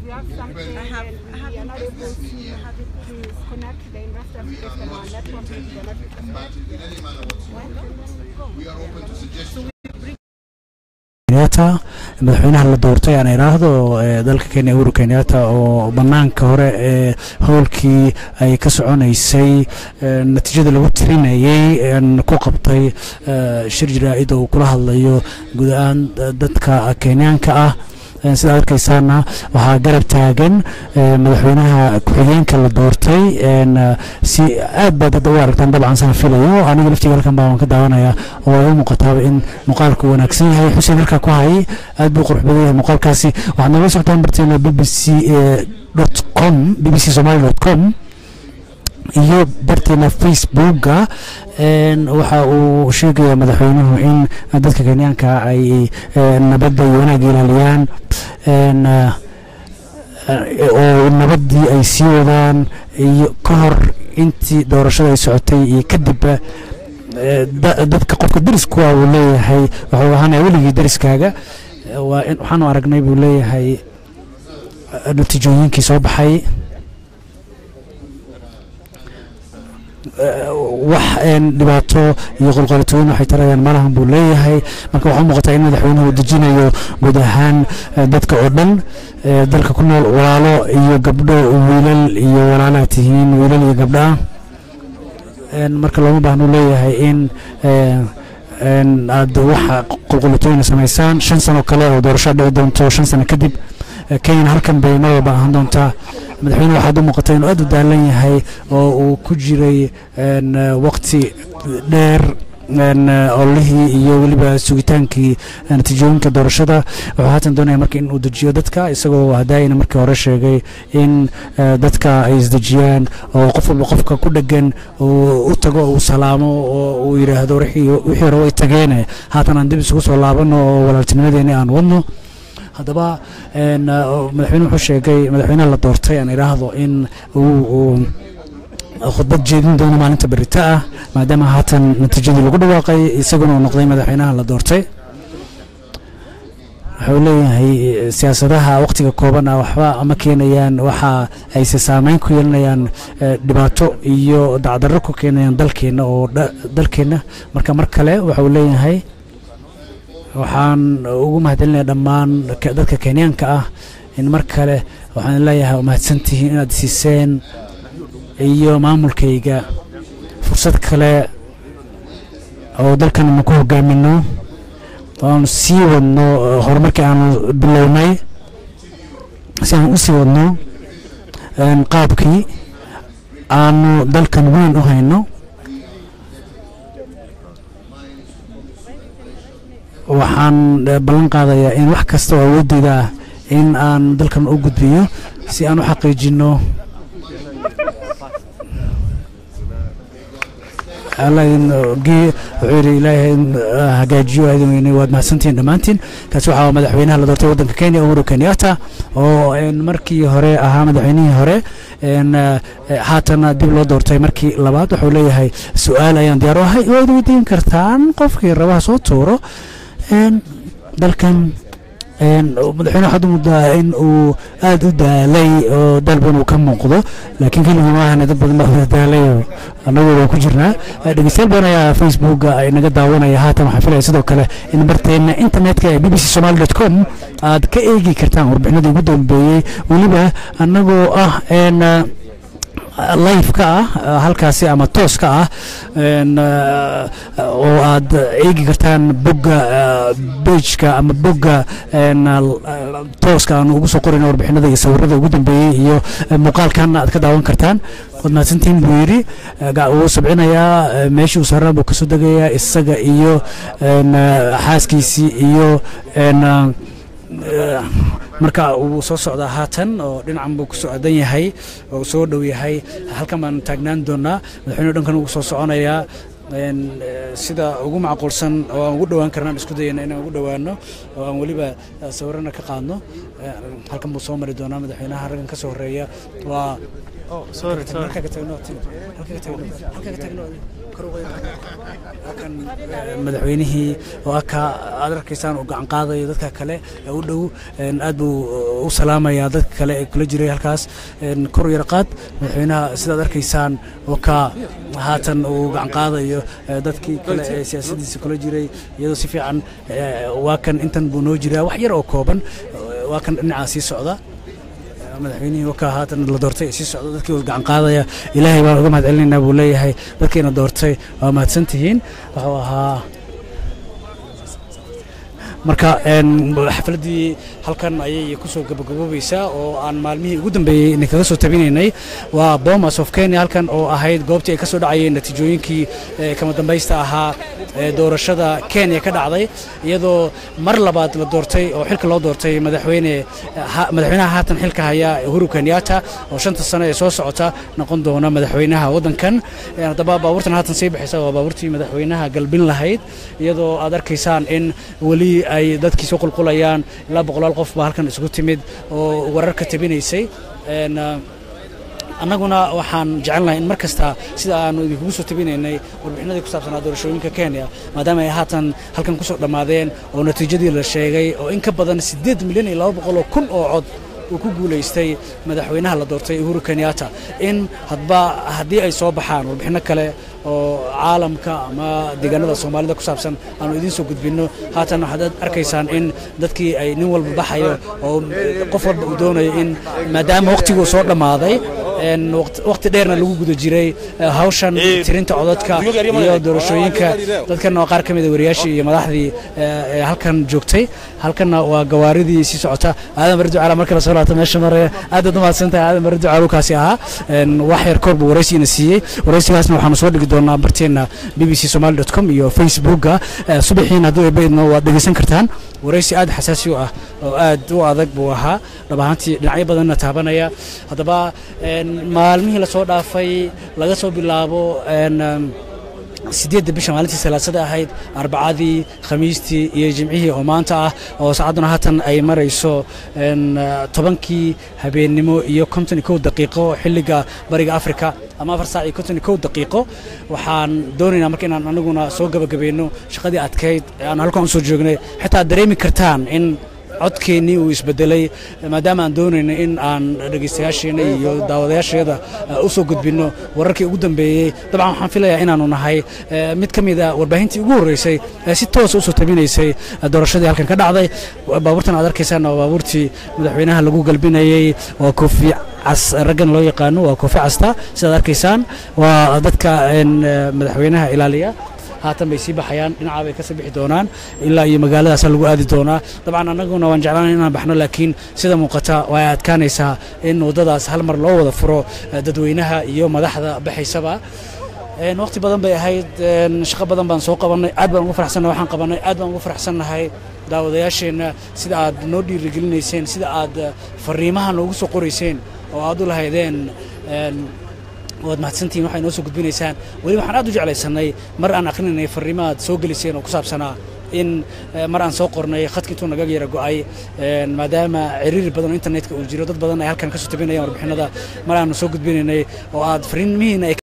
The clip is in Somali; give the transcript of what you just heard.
you have something I have- and I have we are not it. able to have it to connect to the investor because the network is not We are open to suggestions. kenyatta madaxweynaha la doortay aan idhaahdo ee dalka kenya uhuru kenyatta oo banaanka hore ee howlkii ay ka soconaysay ee natiijada lagu tirinayay een ku qabtay ee shir jaraa'id oo uu kula hadlayo guud ahaan da- dadka kenyaanka ah Een sidaa arkaysaana waxaa garab taagan ee madaxweynaha ku-xigeenka la doortay een eh, si aad baad hadda u aragtaan dabcan saan filayo aniga laftiga halkan baa waan ka daawanaya oo ay u muuqataaba in muuqaalku wanaagsan yahay xuseen halkaa ku hayay aad buu qurux badan yahay muuqaalkaasi waxaad nagala socotaan barteena b b c dot com b b c somali dot com iyo barteena facebooka een waxa uu sheegaya madaxweynuhu in dadka kenyaanka ay eh, nabadda iyo wanaagga ilaaliyaan een eh, eh, oo nabaddii ay sii wadaan iyo ka hor intii doorashada ay socotay iyo kadibba eh, da- dadka qofka derisku ah uu leeyahay wuxuu ahaanaya weligii deriskaaga Eh, waa in waxaanu aragnay buu leeyahay eh, natiijooyinkii soo baxay Eh, wax een dhibaato iyo qolqolatooyin waxay tarayaan malahan buu leeyahay marka waxaa u muuqataa in madaxweynuhu uu dejinayo guud ahaan eh, dadka oo dhan eh, dalka ku nool walaalo iyo gabdho wiilal iyo walaalaha tihiin wiilal iyo gabdho ah een marka looma baahnu leeyahay in eh, een aad waxa qolqolatooyina samaysaan shan sano kale oo doorasho dhici doonto shan sano kadib eh, kenyana halkan bay mar walba ahaan doontaa madaxweyne waxaad u muuqata inuu aad u daalan yahay oo uu ku jiray een eh, waqti dheer een eh, ololihii iyo weliba sugitaankii eh, natiijooyinka doorashada wuxuu haatan doonaya marka in uu dejiyo dadka isagoo hadaayana markii hore sheegay in eh, dadka ay isdejiyaan oo qof walba qofka ku dhegan uu u tago uu salaamo oo uu yidhaahdo wixii wixii hore way tageene haatan aan dib isugu soo laabano oo walaaltinimadeeni aan wadno haddaba een, eh, oo madaxweyne wuxuu sheegay madaxweynaha la doortay aan idhaahdo in uu uu khudbad jeedin doono maalinta berita ah maadaama haatan natiijadii lagu dhawaaqay isaguna uu noqday madaxweynaha la doortay wuxuu leeyahay eh, siyaasadaha waqtiga kooban ah waxba ma keenayaan waxa ayse saameyn ku yeelanayaan eh, dhibaato iyo dacdarro ku keenayaan dalkeenna oo dha- dalkeenna marka mar kale waxau leeyahay waxaan ugu mahadcelinaya dhammaan ke- dadka kenyaanka ah in mar kale waxaan leeyahay waa mahadsantihiin inaad siiseen iyo maamulkayga fursad kale oo dalkan aanu ku hogaamino oo aanu sii wadno eh, horumarkii aanu bilownay si aan u sii wadno een, qaabkii aanu dalkan weyn u hayno waxaan eh, ballan qaadayaa in wax kasta oo awoodeyda ah in aan dalkan u gudbiyo si aan u xaqiijino alla in gee wuxuu yidhi ilaahay in ah, hagaajiyo aadin weyne waad mahadsantihiin dhammaantiin kaasi waxaa waa madaxweynaha la doortay waddanka kenya uhuru kenyatta oo een, markii hore ahaa madaxweynihii hore een, eh, haatana dib loo doortay markii labaad wuxuu leeyahay su-aal ayaan diyaar u ahay waad weydiin kartaan qofkii rabaha soo tuuro een, dalkan een, madaxweyne waxaad u muddaa in uu aad u daalay oo dalban uu ka muuqdo laakiin keligii maahan dad badan baa wada daalay oo annagu waan ku jirnaa Eh, dhegeystayaal badan ayaa facebooka ay naga daawanaya haatan waxaan filaya sidoo kale in barteena internetka ee b b c somali dot com aad ka eegi kartaan warbixinadii ugu dambeeyey weliba annagoo ah een eh, live-ka ah eh, halkaasi ama tooska ah een, eh, oo aad eegi kartaan bogga bejka ama bogga een, eh, tooska aan ugu soo qorayno warbixinada iyo sawirada ugu dambeeyey iyo eh, muuqaalkan aad ka daawan kartaan waad mahadsantihiin buu yidhi Eh, ga- wuu sabcinayaa eh, meeshii uu saarnaa buu kasoo degayaa isaga iyo een, eh, xaaskiisii iyo een, eh, marka uu soo socdaa haatan oo dhinacan buu ku socdan yahay oo soo dhow yahay halkan baan taagnaan doonaa madaxweynuhu dhankan ugu soo soconayaa een, eh, sida ugu macquulsan oo aan ugu dhowaan karnaan isku dayana inaan ugu dhowaano oo aan weliba eh, sawirana ka qaadno Eh, halkan buu soo mari doonaa madaxweynaha raggan ka soo horeeya waa Oh, sorry, sorry. halkaga tagno halkaga tagno halkaga tagno halkan eh, madaxweynihii oo aka aad arkaysaan uu gacan qaadayo dadka kale ee u dhow een, aad buu u salaamayaa dadka kale ee kula jiray halkaas een, kor yar qaad madaxweynaha sidaad arkaysaan oo ka haatan uu gacan qaadayo eh, dadkii kale ee siyaasadiisa kula jiray iyadoo si fiican eh, waa kan intan buu noo jiraa wax yar oo kooban eh, waa kan dhinacaa sii socda madaxweynihii wakaa haatan la doortay ee sii socda dadkii uu gacan qaadaya ilaahay baan uga mahad celinaynaa buu leeyahay dadkiina doortay waa mahadsan tihiin wuxuu ahaa marka een, xafladdii halkan ayay kusoo gabagaboobaysaa oo aan maalmihii ugu dambeeyey idinkaga soo tabinaynay waa bomas of kenya halkan oo ahayd goobtii ay ka soo dhacayeen natiijooyinkii eh, kama dambaysta ahaa ee doorashada kenya ka dhacday iyadoo mar labaad la doortay oo xilka loo doortay madaxweyne ha- madaxweynaha haatan xilka haya uhuru kenyatta oo shanta sano ee soo socota noqon doona madaxweynaha waddankan Eh, haddaba baabuurtan haatan sii bixisa waa baabuurtii madaxweynaha galbin lahayd iyadoo aad arkaysaan in weli ay dadkii soo qulqulayaan ilaa boqolaal qof baa halkan isugu timid oo wararka tabinaysay Een, ah, annaguna waxaan jecelnahay in mar kasta sida aanu idinkugu soo tabinaynay warbixinadii ku saabsanaa doorashooyinka kenya maadaama ay haatan halkan kusoo dhammaadeen oo natiijadii la sheegay oo in ka badan siddeed milyan iyo laba boqol oo kun oo cod uu ku guulaystay madaxweynaha la doortay uhuru kenyatta in hadba haddii ay soo baxaan warbixino kale oo caalamka ama deegaanada soomaalida ku saabsan aanu idiin soo gudbinno haatan waxaad arkaysaan in dadkii ay nin walba baxayo oo qof walba uu doonayo in maadaama waqtiguu soo dhammaaday een waqti- waqti dheerna lagu guda jiray eh, hawshan tirinta codadka iyo doorashooyinka dadkan waa qaar ka mid a wariyaashii iyo madaxdii eh, ee halkan joogtay halkanna waa gawaaridii sii socota aadan bari ducaala marka la soo laabta meesha mare aad baad umahadsantahay aadan bari ducaal kaasi ahaa een wax yar koor buu waraysiina siiyey waraysigaasna waxaanu soo dhigi doonaa barteena b b c somali com iyo facebooka Eh, subaxiina hadduu ebaydno waad dhegeysan kartaan waraysi aad xasaasi u ah oo aad u adag buu ahaa dhab ahaantii dhinacyo badanna taabanaya haddaba een, maalmihii lasoo dhaafay laga soo bilaabo een, um, sideedda bisha maalintii salaasada ahayd arbacadii khamiistii iyo jimcihii oo maanta ah oo saacadduna haatan ay marayso een, ah, tobankii habeennimo iyo konton iyo kow daqiiqo xilliga bariga afrika ama afar saac iyo konton iyo kow daqiiqo waxaan doonaynaa marka inaan anaguna soo gabagabayno shaqadii adkayd ee aan halkan usoo joognay xitaa dareemi kartaan in codkeennii uu isbedelay maadaama aan doonayno in aan dhegeystayaasheena iyo daawadayaasheeda uh, u soo gudbinno wararkii ugu dambeeyey dabcan waxaan filayaa inaanu nahay eh, mid ka mid a warbaahintii ugu horreysay ee si toosa usoo tabinaysay eh, doorashadii halkan ka dhacday baabuurtan aad arkaysaana waa baabuurtii madaxweynaha lagu galbinayey waa koofi cas raggan loo yaqaano waa koofi casta sidaad arkaysaan waa dadka een, eh, madaxweynaha ilaaliya haatan bay sii baxayaan dhinacaa bay kasii bixi doonaan ilaa iyo magaaladaasa lagu aadi doonaa dabcan annaguna waan jeclaanay inaan baxno laakiin sida muuqata waa ay adkaanaysaa in waddadaas hal mar loo wada furo eh, dadweynaha iyo madaxda baxaysaba Een, waqti badan bay ahayd een, shaqo badan baan soo qabanay aad baan ugu faraxsannahay waxaan qabanay aad baan ugu faraxsannahay daawadayaasheenna sida aad noo dhiirigelinayseen sida aad eh, fariimaha noogu soo qorayseen oo aad u lahaydeen een, waad mahadsantihiin waxay noo soo gudbinaysaan weli waxaan aad u jeclaysanay mar aan akhrinanay fariimaad soo geliseen oo ku saabsanaa in eh, mar aan soo qornay khadka intuu naga yara go'ay een, maadaama ciriiri badan oo internetka uu jiro dad badan ay halkan ka soo tabinayaan warbixinada mar aanu soo gudbinaynay oo aad fariimihiina ay